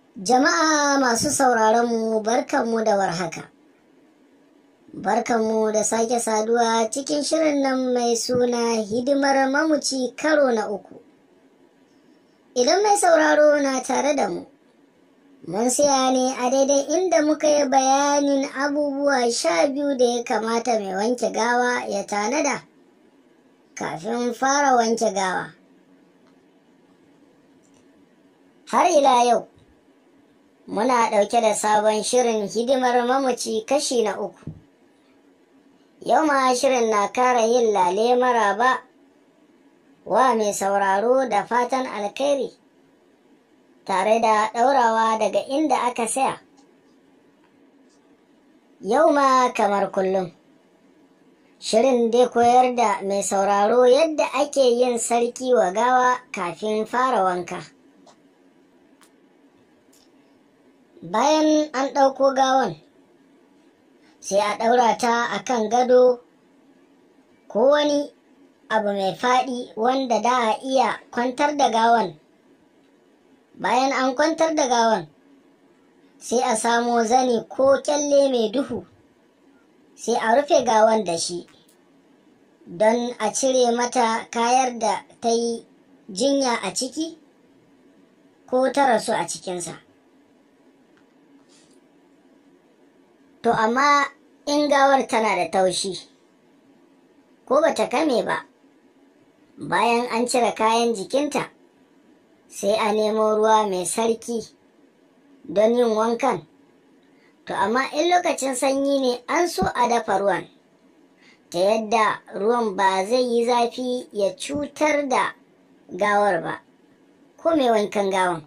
Jama'a masu sauraronmu barkanmu da warhaka. Barkanmu da sake saduwa cikin shirin nan mai suna hidimar mamuci karo na uku. Idan mai sauraro na tare da mu, mun siya ne a daidai inda muka yi bayanin abubuwa sha biyu da ya kamata mai wanke gawa ya tanada kafin fara wanke gawa. Har ila yau, muna ɗauke da sabon shirin hidimar mamaci kashi na uku. Yau ma shirin na kara yin lale maraba wa mai sauraro da fatan alkhairi tare da ɗaurawa daga inda aka saya. Yau ma kamar kullum. Shirin dai koyar da mai sauraro yadda ake yin sarki wa gawa kafin fara wanka. Bayan an ɗauko gawan, sai a ɗaura ta a kan gado ko wani abu mai faɗi wanda da a iya kwantar da gawan. Bayan an kwantar da gawan, sai a samo zani ko kyalle mai duhu, sai a rufe gawan da shi, don a cire mata kayar da ta yi jinya a ciki ko ta rasu a cikinsa. To amma in gawar tana da taushi, ko bata kame ba, bayan an cire kayan jikinta, sai a nemo ruwa mai sarki don yin wankan. To amma in lokacin sanyi ne an so a dafa ruwan, ta yadda ruwan ba zai yi zafi ya cutar da gawar ba, ko mai wankan gawan.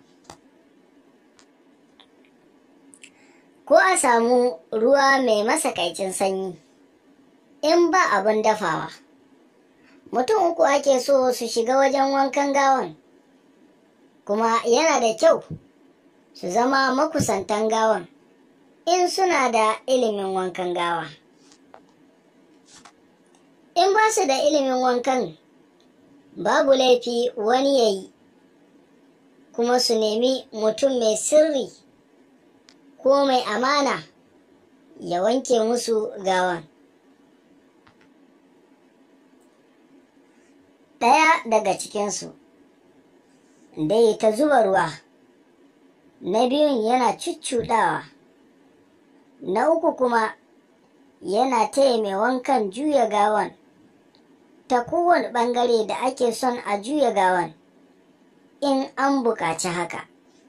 ko a samu ruwa mai masakaicin sanyi in ba abin dafawa mutum uku ake so su shiga wajen wankan gawan kuma yana da kyau su zama makusantan gawan in suna da ilimin wankan gawa in ba su da ilimin wankan babu laifi wani ya yi kuma su nemi mutum mai sirri ko mai amana ya wanke musu gawan. Ɗaya daga cikinsu dai ta zuba ruwa, na biyun yana cuccuɗawa, na uku kuma yana taya mai wankan juya gawan ta kowane ɓangare da ake son a juya gawan in an buƙaci haka.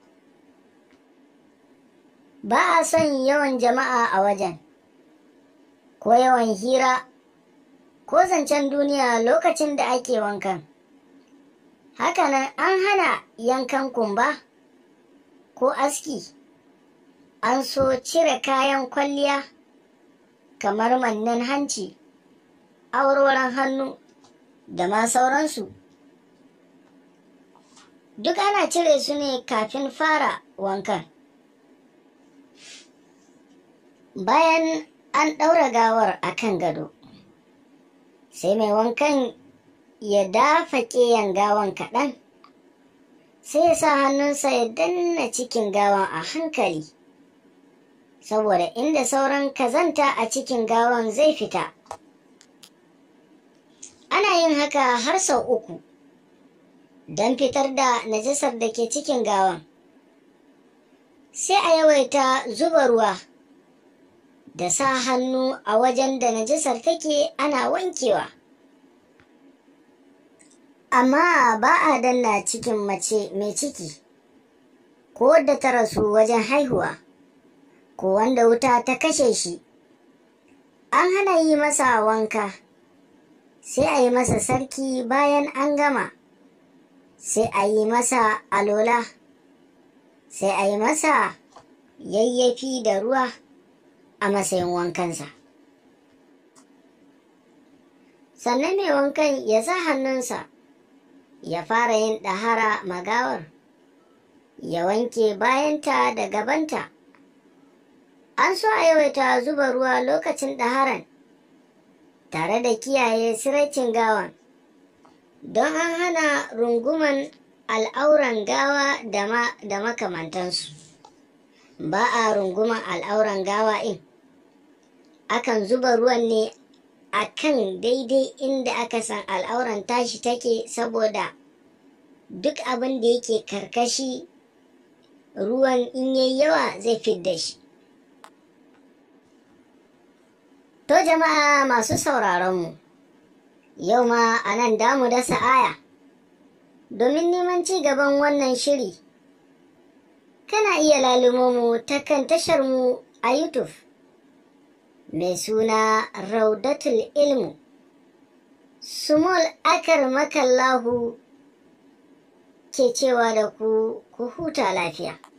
ba a son yawan jama'a a wajen, ko yawan hira, ko zancen duniya lokacin da ake wankan. Hakanan an hana yankan kumba ko aski, an so cire kayan kwalliya kamar mannen hanci, auroren hannu da ma sauransu. Duk ana cire su ne kafin fara wankan. bayan an ɗaura gawar a kan gado sai mai wankan ya dafa ƙeyan gawan kaɗan sai ya sa hannunsa ya danna cikin gawan a hankali saboda inda sauran kazanta a cikin gawan zai fita ana yin haka har sau uku don fitar da najasar da ke cikin gawan sai a yawaita zuba ruwa da sa hannu a wajen da najasar take ana wankewa. Amma ba a danna cikin mace mai ciki, ko wadda ta rasu wajen haihuwa, ko wanda wuta ta kashe shi. An hana yi masa wanka, sai a yi masa sarki bayan an gama, sai a yi masa alola, sai a yi masa yayyafi da ruwa. a matsayin wankansa. Sannan mai wankan ya sa hannunsa ya fara yin ɗahara magawar, ya wanke bayanta da gabanta. An so a yawaita zuba ruwa lokacin ɗaharan tare da kiyaye siraicin gawan, don an hana runguman al'auran gawa da makamantansu. ba a runguman al'auran gawa in akan zuba ruwan ne a kan daidai inda aka san al'auran tashi take saboda duk abin da yake karkashi ruwan in yayi yawa zai fidda shi to jama'a masu sauraronmu yau ma a nan damu dasa aya domin neman ci gaban wannan shiri kana iya lalumo mu ta kan tashar mu a youtube mai suna raudatul ilmu sumul akar makallahu ke cewa da ku ku huta lafiya